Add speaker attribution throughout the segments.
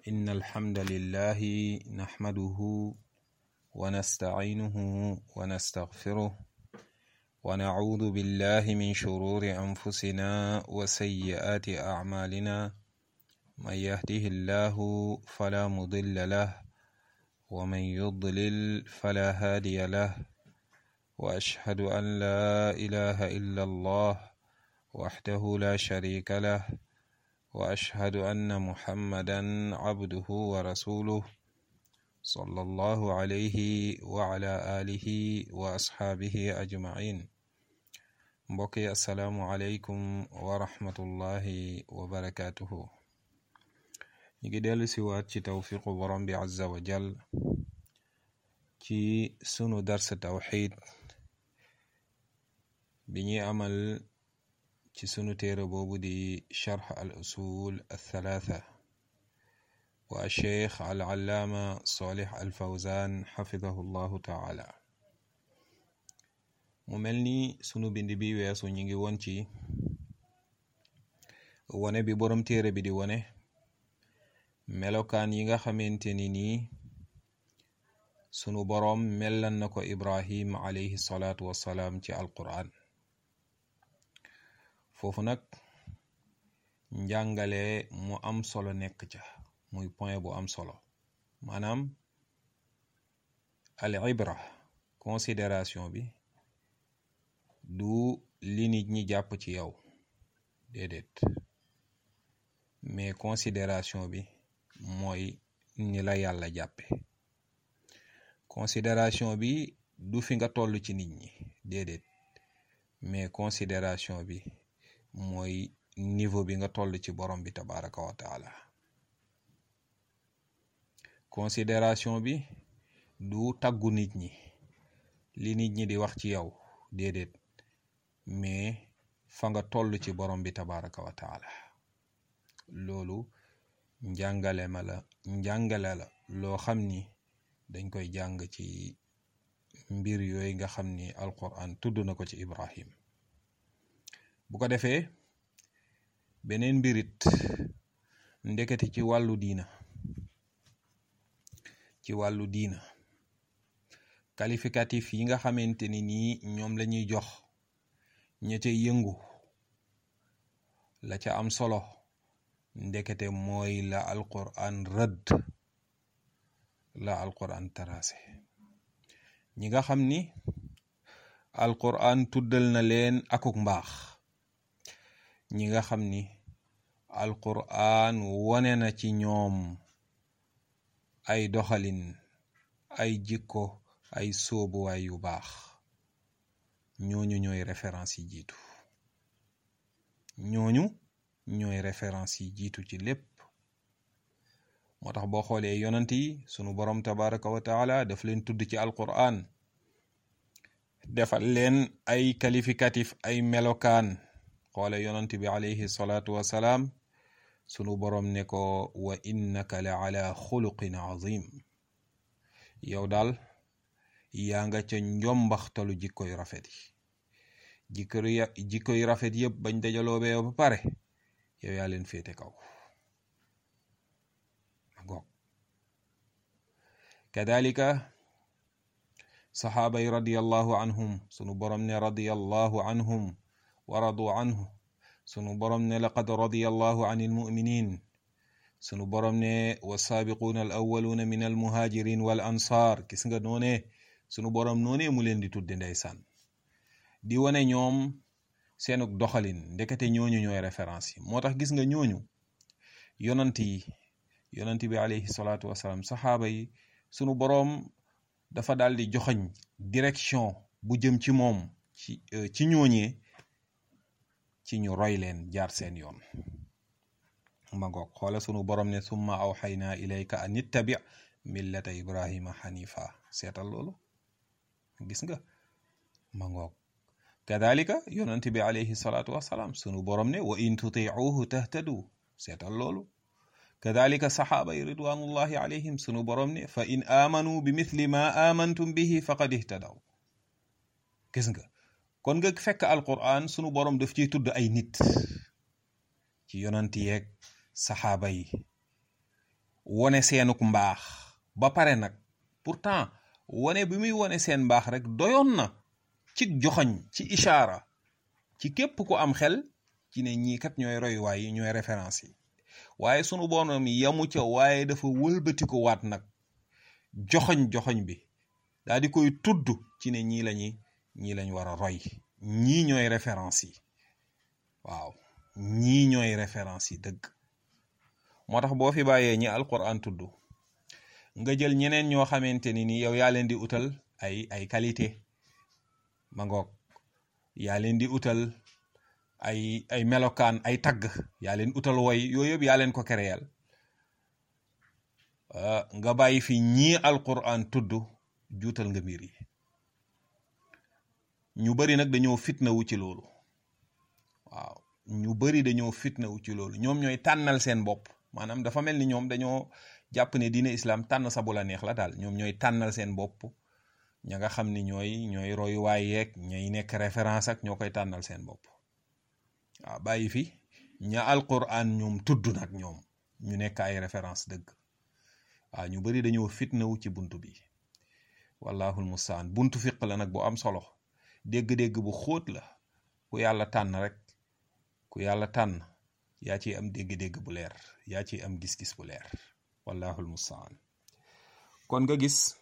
Speaker 1: إن الحمد لله نحمده ونستعينه ونستغفره ونعوذ بالله من شرور أنفسنا وسيئات أعمالنا من يهده الله فلا مضل له ومن يضلل فلا هادي له وأشهد أن لا إله إلا الله وحده لا شريك له واشهد ان محمدا عبده ورسوله صلى الله عليه وعلى اله واصحابه اجمعين mbokki asalaamu aleykum wa rahmatullahi wa barakatuhu ñu ngi dellu si waat ci tawfiqu borom bi azza wa jal ci sunu dars tawxid bi ñuy amal ci sunu téere boobu di charx al usul althalatha wa cheikh al allaama solih al fawzan xafidahu llahu taala mu mel ni sunu bind bi weesu ñu ngi woon ci wone bi boroom téere bi di wone melokaan yi nga xamante ni nii sunu boroom mellan na ko ibrahim alayhi salaatu wassalaam ci alquran foofu nag njàngale mu am solo nekk ca muy point bu am solo maanaam al ibra considération bi du li nit ñi jàpp ci yow déedéet mais considération bi mooy ni la yàlla jàppe considération bi du fi nga toll ci nit ñi déedéet mais considération bi mooy niveau bi nga toll ci borom bi tabaraka wa taala considération bi du taggu nit ñi li nit ñi di wax ci yow déedéet mais fa nga toll ci borom bi tabaraka wa taala loolu njàngale ma la njàngale la loo xam ni dañ koy jàng ci mbir yooyu nga xam ni alquran tudd na ko ci ibrahim bu ko defee beneen mbirit ndekete ci wàllu diina ci wàllu diina qualificatif yi nga xamante ni nii ñoom la ñuy jox ña ca yëngu la ca am solo ndekete mooy la alquran rëdd la alquran tarase ñi nga xam ni alquran tuddal na leen akuk mbaax ñi nga xam ni alquran wone na ci ñoom ay doxalin ay jikko ay sóobuwaay yu baax ñooñu ñooy référence yi jiitu ñooñu ñooy référence yi jiitu ci lépp moo tax boo xoolee yonant yi sunu borom tabaraka wa taala daf leen tudd ci alquran defal leen ay qualificatif ay melokaan xoole yonant bi alayhi salaatu wasalaam sunu boroom ne ko wa innaka la ala xuluqin azim yow daal yaa nga ca njombaxtalu jikko yu rafet yi jikko yu rafet yëpp bañ dajaloo bee ba pare yow yaa leen féete kaw goog kadalika saxaaba yi radiallahu anhum sunu boroom ne radiallahu anhum waradu anhu sunu borom ne laqad radiya allahu an almuminin sunu borom ne wasaabiquuna al awaluuna min almuhajirin wal ansar gis nga noone sunu borom noone mu leen di tudde ndeysaan di wane ñoom seenuk doxalin ndekete ñooñu ñooy référence yi moo tax gis nga ñooñu yonant yi yonant bi alayhi salaatu wasalaam saxaaba yi sunu boroom dafa daal di joxañ direction bu jëm ci moom ci ci ñooñee ci ñu roy leen jaar seen yoon ma ngoog xoola sunu borom ne summa awxaynaa ilayka an ittabi millata ibrahima xanifa seetal loolu gis nga ma ngoog kadalika yonent bi alayhi salaatu wasalaam sunu borom ne wa in tutiuhu tahtadu seetal loolu kadalika saxaaba yi ridwanullahi alayhim sunu borom ne fa in aamanu bi mithli ma amantum bihi faqad ihtadaw gis nga kon nga fekk alquran sunu borom daf ciy tudd ay nit ci yonant yeeg saxaaba yi wone seenuk mbaax ba pare nag pourtant wone bi muy wone seen mbaax rek doyoon na ci joxoñ ci ishaara ci képp ku am xel ci ne ñii kat ñooy royuwaay yi ñooy référence yi waaye sunu borom yamu ca waaye dafa wëlbati ko waat nag joxoñ joxoñ bi daal di koy tudd ci ne ñii lañuy ñii lañ war a roy ñii ñooy référence yi waaw ñii ñooy référence yi dëgg moo tax boo fi bàyyee ñi alquran tudd nga jël ñeneen ñoo xamante ni ni yow yaa leen di utal ay ay qualité ma ngoog yaa leen di utal ay ay melokaan ay tagg yaa leen utal woy yooyu yëpp yaa leen ko créel nga bàyyi fi ñii alquran tudd juutal nga mbir yi ñu bari nag dañoo fitnawu ci loolu waaw ñu bari dañoo fitnawu ci loolu ñoom ñooy tànnal seen bopp maanaam dafa mel ni ñoom dañoo jàpp ne diine islam tànn sa bu la neex la daal ñoom ñooy tànnal seen bopp ña nga xam ni ñooy ñooy royuwaay yeeg ñooy nekk référence ak ñoo koy tànnal seen bopp waaw bàyyi fi ña alquran ñoom tudd nag ñoom ñu nekk ay référence dëgg waaw ñu bari dañoo fitnawu ci buntu bi wallahul mustaan buntu fiq la nag bu am solo dégg-dégg bu xóot la ku yàlla tànn rek ku yàlla tànn yaa ciy am dégg-dégg bu leer yaa ciy am gis-gis bu leer wallahul mustaan kon nga gis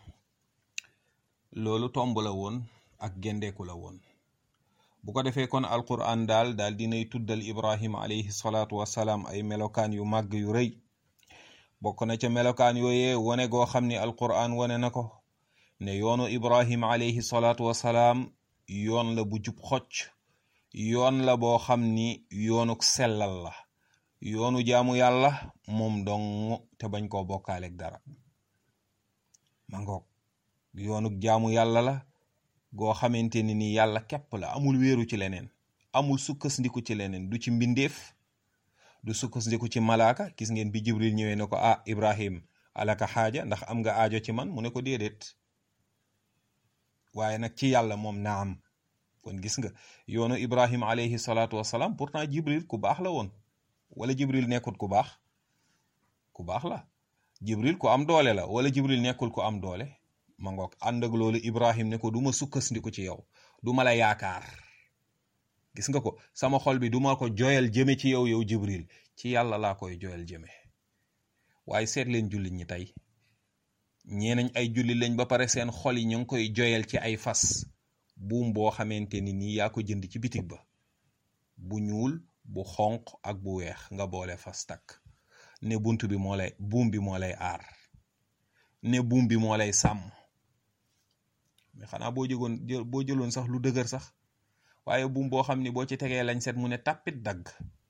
Speaker 1: loolu tomb la woon ak gendeeku la woon bu ko defee kon alquran daal daal dinay tuddal ibrahima alayhi salaatu wasalaam ay melokaan yu màgg yu rëy bokk na ca melokaan yooyee wone goo xam ni alquran wone na ko ne yoonu ibrahima alayhi salaatu wasalaam yoon la bu jub xocc yoon la boo xam ni yoonuk sellal la yoonu jaamu yàlla moom dong te bañ koo bokkaaleeg dara ma ngoog yoonuk jaamu yàlla la goo xamante ni ni yàlla képp la amul wéeru ci leneen amul sukkandiku ci leneen du ci mbindeef du sukkandiku ci malaaka gis ngeen bi jibril ñëwee ne ko ah ibrahim alaka xaaja ndax am nga aajo ci man mu ne ko déedéet waaye nag ci yàlla moom naam kon gis nga yoonu ibrahim alayhi salaatu wasalaam pourtant jibril ku baax la woon wala jibril nekkul ku baax ku baax la jibril ku am doole la wala jibril nekkul ku am doole ma ngoog ànd ak loolu ibrahim ne ko du ma sukkandiku ci yow du ma la yaakaar gis nga ko sama xol bi duma ko joyal jëme ci yow yow jibril ci yàlla laa koy joyal jëme waaye seet leen jullit ñi tey ñee nañ ay jullit lañ ba pare seen xol yi ñu ngi koy joyal ci ay fas buum boo xamante ni nii yaa ko jënd ci bitig ba bu ñuul bu xonq ak bu weex nga boole fas takk ne bunt bi moo lay buum bi moo lay aar ne buum bi moo lay sàmm mais xanaa boo jëgoon boo jëloon sax lu dëgër sax waaye buum boo xam ni boo ci tegee lañ set mu ne tàppit dagg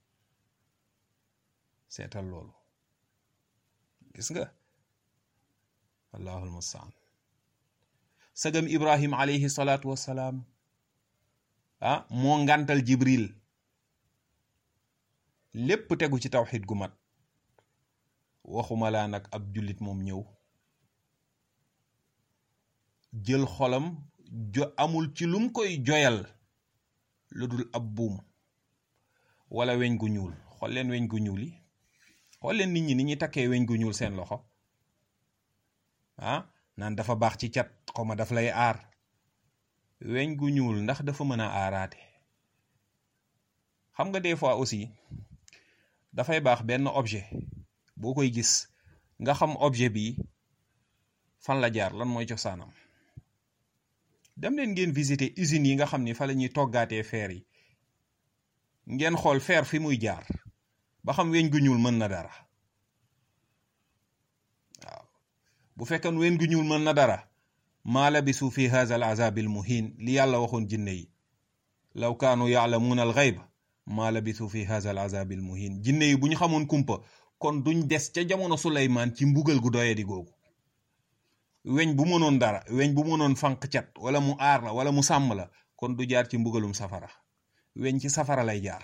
Speaker 1: seetal loolu gis nga allahul mustaan sagam ibrahim alayhi salaatu wassalaam ah moo ngantal jibril lépp tegu ci tawxid gu mat waxuma laa nag ab jullit moom ñëw jël xolam jo amul ci lum koy joyal lu dul ab buum wala weñ gu ñuul xool leen weñ gu ñuul yi xool leen nit ñi ni ñuy takkee weñ gu ñuul seen loxo ah naan dafa baax ci cat xawma daf lay aar weñ gu ñuul ndax dafa mën a aaraate xam nga des fois aussi dafay baax benn objet boo koy gis nga xam objet bi fan la jaar lan mooy cosaanam dem leen ngeen visiter usines yi nga xam ni fa la ñuy toggaatee fer yi ngeen xool fer fi muy jaar ba xam weñ gu ñuul mën na dara waaw bu fekkoon weñ gu ñuul mën na dara maa labisu fi haza al azabil muhin li yàlla waxoon jinne yi law kaanu yaalamuuna al xayba maa labisu fi haza al azabil muhin jinne yi bu ñu xamoon kumpa kon duñ des ca jamono Suleymaan ci mbugal gu doye di googu weñ bu mënoon dara weñ bu mënoon fànq cat wala mu aar la wala mu sàmm la kon du jaar ci mbugalum safara weñ ci safara lay jaar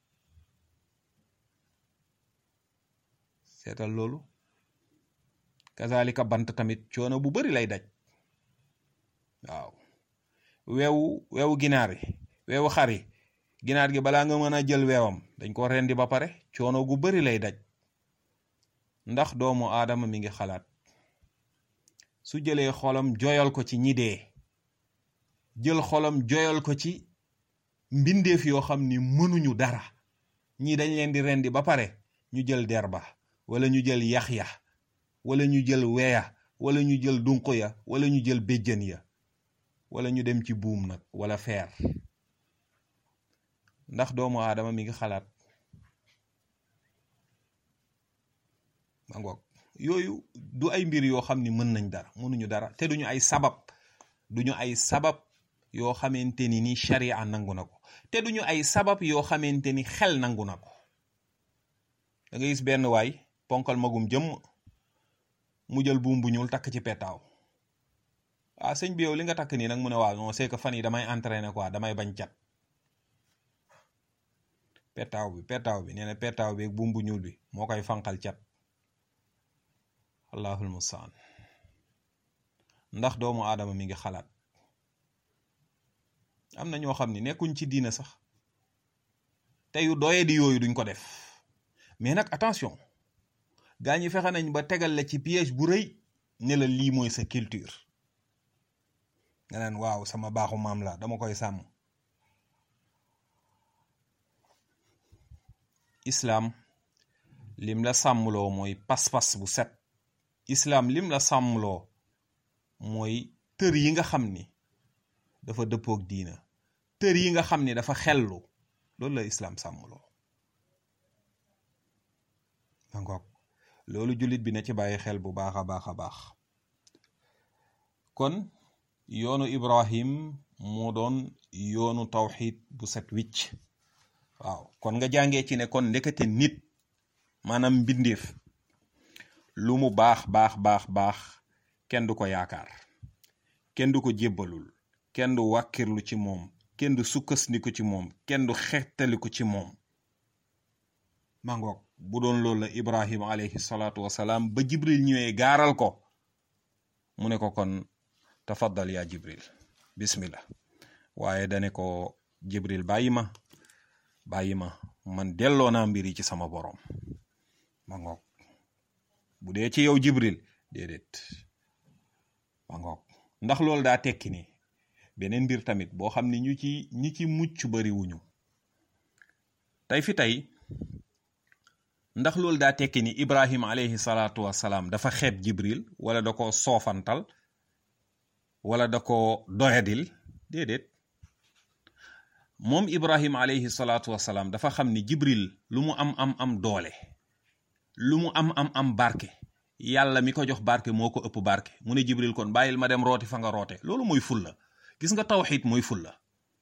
Speaker 1: seetal loolu kazalika bant tamit coono bu bari lay daj waaw weewu weewu ginaar yi weewu xar yi ginaar gi balaa nga mën a jël weewam dañ ko rendi ba pare coono gu bari lay daj ndax doomu aadama mi ngi xalaat su jëlee xolam joyal ko ci ñi dee jël xolam joyal ko ci mbindeef yoo xam ni mënuñu dara ñii dañ leen di rendi ba pare ñu jël der ba wala ñu jël yax ya wala ñu jël weya wala ñu jël dunq ya wala ñu jël béjjën ya wala ñu dem ci buum nag wala feer ndax doomu aadama mi ngi xalaat ma ngoog yooyu du ay mbir yoo xam ni mën nañ dara mënuñu dara te duñu ay sabab duñu ay sabab yoo xamante ni ni sharia nangu na ko te duñu ay sabab yoo xamante ni xel nangu na ko da nga gis benn waay ponkal magum jëmm mu jël buum bu ñuul takk ci petaaw ah sëñ bi yow li nga takk nii nag mu ne waaw non c'est que fan yi damay entraîner quoi damay bañ cat petaaw bi petaaw bi nee na petaaw bi ak buum bu ñuul bi moo koy fanqal cat allahul mustaan ndax doomu aadama mi ngi xalaat am na ñoo xam ni nekkuñ ci diina sax te yu doye di yooyu duñ ko def mais nag attention gaa ñi fexe nañ ba tegal la ci piège bu rëy ne la lii mooy sa culture nga naan waaw sama baaxu maam la dama koy sàmm islaam lim la sàmmloo mooy pas-pas bu set islaam lim la sàmmloo mooy tër yi nga xam ni dafa dëppook diina tër yi nga xam ni dafa xellu loolu la islaam sàmmloo mangoog loolu jullit bi na ci bàyyi xel bu baax a baax a baax kon yoonu ibrahim moo doon yoonu tawxid bu set wicc waaw kon nga jàngee ci ne kon ndekete nit maanaam mbindeef lu mu baax baax baax baax kenn du ko yaakaar kenn du ko jébbalul kenn du wàkkirlu ci moom kenn du sukkandiku ci moom kenn du xettaliku ci moom mangoog bu doon loolu la ibrahima alayhi salaatu wasalaam ba jibril ñëwee gaaral ko mu ne ko kon tafaddal yaa jibril bismillah waaye dane ko jibril bàyyi ma bàyyi ma man delloo naa mbir yi ci sama boroom ma ngoog bu dee ci yow jibril déedéet ma ngoog ndax loolu daa tekki ni beneen mbir tamit boo xam ne ñu ci ñi ci mucc bari wuñu tey fi tey ndax loolu daa tekki ni ibrahima alayhi salaatu wasalaam dafa xeeb jibril wala da ko soofantal wala da ko doyadil déedéet moom ibrahima alayhi salaatu wasalaam dafa xam ni jibril lu mu am am am doole lu mu am am am barke yàlla mi ko jox barke moo ko ëpp barke mu ne jibril kon bàyyil ma dem rooti fa nga roote loolu mooy fulla gis nga tawxid mooy fulla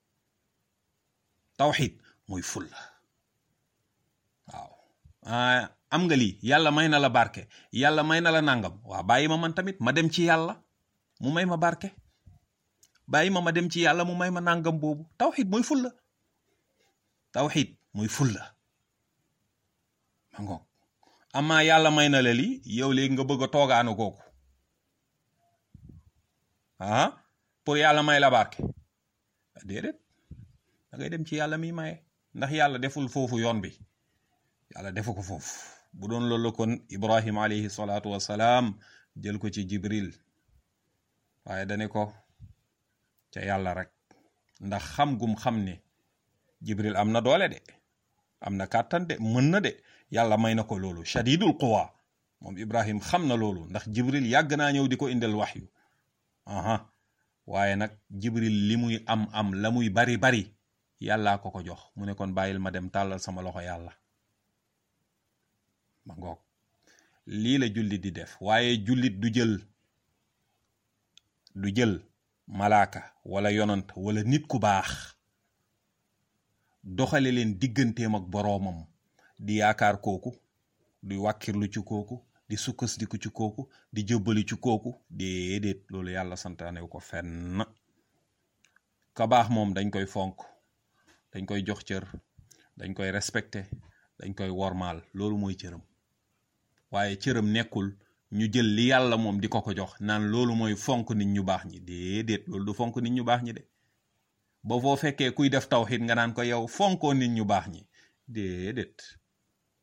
Speaker 1: tawxid mooy fulla waaw am nga lii yàlla may na la barke yàlla may na la nangam waaw bàyyi ma man tamit ma dem ci yàlla mu may ma barke bàyyi ma ma dem ci yàlla mu may ma nangam boobu tawxid mooy fulla tawxid mooy fulla ma ngoog amaa yàlla may na la lii yow léegi nga bëgg a toogaanu kooku ah pour yàlla may la barke déedéet da ngay dem ci yàlla mi maye ndax yàlla deful foofu yoon bi yàlla defu ko foofu bu doon loolu kon ibrahim alayhi salaatu wasalaam jël ko ci jibril waaye dane ko ca yàlla rek ndax xam gum xam ne jibril am na doole de am na kàttan de mën na de yàlla may na ko loolu shadidul quwa moom ibrahim xam na loolu ndax jibril yàgg naa ñëw di ko indil waxyu aha waaye nag jibril li muy am am la muy bari bari yàllaa ko ko jox mu ne kon bàyyil ma dem tàllal sama loxo yàlla ma ngoog lii la jullit di def waaye jullit du jël du jël malaaka wala yonant wala nit ku baax doxale leen digganteem ak boroomam di yaakaar kooku di wàkkirlu ci kooku di sukkandiku ci kooku di jëbbali ci kooku déedéet loolu yàlla santaane ko fenn ka baax moom dañ koy fonk dañ koy jox cër dañ koy respecté dañ koy wormaal loolu mooy cëram waaye cëram nekkul ñu jël li yàlla moom di ko ko jox naan loolu mooy fonk nit ñu baax ñi déedéet loolu du fonk nit ñu baax ñi de ba foo fekkee kuy def tawxid nga naan ko yow fonkoo nit ñu baax ñi déedéet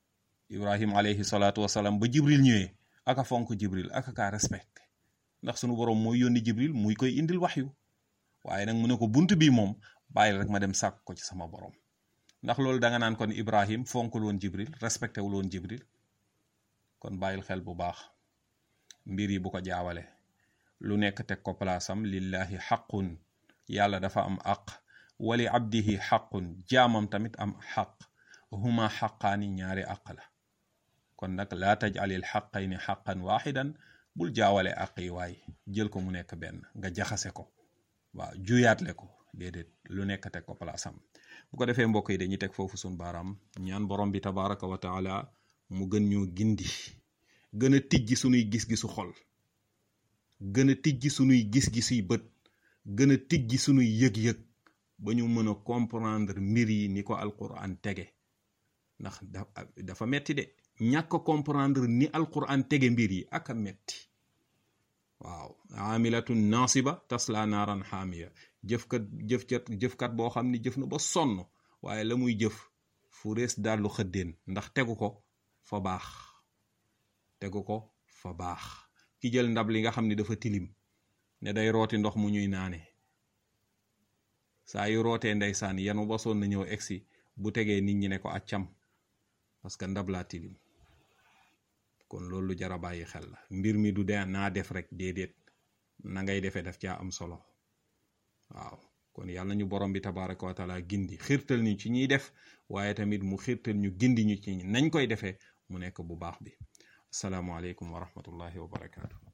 Speaker 1: ibrahim alayhi salaatu wasalaam ba jibril ñëwee aka fonk jibril aka kaa respecté ndax sunu borom mooy yónni jibril muy koy indil waxyu waaye nag mu ne ko bunt bi moom bàyyil rek ma dem sàkk ko ci sama borom ndax loolu da nga naan kon ibrahim fonkul woon jibril respecté wul woon jibril kon bàyyil xel bu baax mbir yi bu ko jaawale lu nekk teg ko palaasam lillahi xaqun yàlla dafa am aq wali abdihi xaqun jaamam tamit am xaq huma xaqaani ñaari aq la kon nag laa tajalil xaqayni xaqan waaxidan bul jaawale aq yi waay jël ko mu nekk benn nga jaxase ko waaw juyaatle ko déedéet lu nekk teg ko palaasam bu ko defee mbokk yi dañuy teg foofu sun baaraam ñaan borom bi tabaraka wa taala mu gën ñoo gindi gën a tijji sunuy gis-gisu xol gën a tijji sunuy gis-gisuy bët gën a tijji sunuy yëg-yëg ba ñu mën a comprendre mbir yi ni ko alquran tege ndax dafa metti de ñàkk comprendre ni alquran tege mbir yi ak a metti waaw amilatun nasiba tasla naaran xaamiya jëfkat jëfkat jëfkat boo xam ni jëf na ba sonn waaye la muy jëf fu rees dallu xëddeen ndax tegu ko fa baax tegu ko fa baax ki jël ndab li nga xam ni dafa tilim ne day rooti ndox mu ñuy naane saa yu rootee ndeysaan yanu ba sonn na ñëw egsi bu tegee nit ñi ne ko accam parce que ndab laa tilim kon loolu lu jara bàyyi xel la mbir mi du de naa def rek déedéet na ngay defee daf caa am solo waaw kon yàlla ñu borom bi tabaraka wa taala gindi xiirtal ñu ci ñuy def waaye tamit mu xiirtal ñu gindi ñu ci nañ koy defee mu nekk bu baax bi asalaamaaleykum wa rahmatullahi wa barakaatu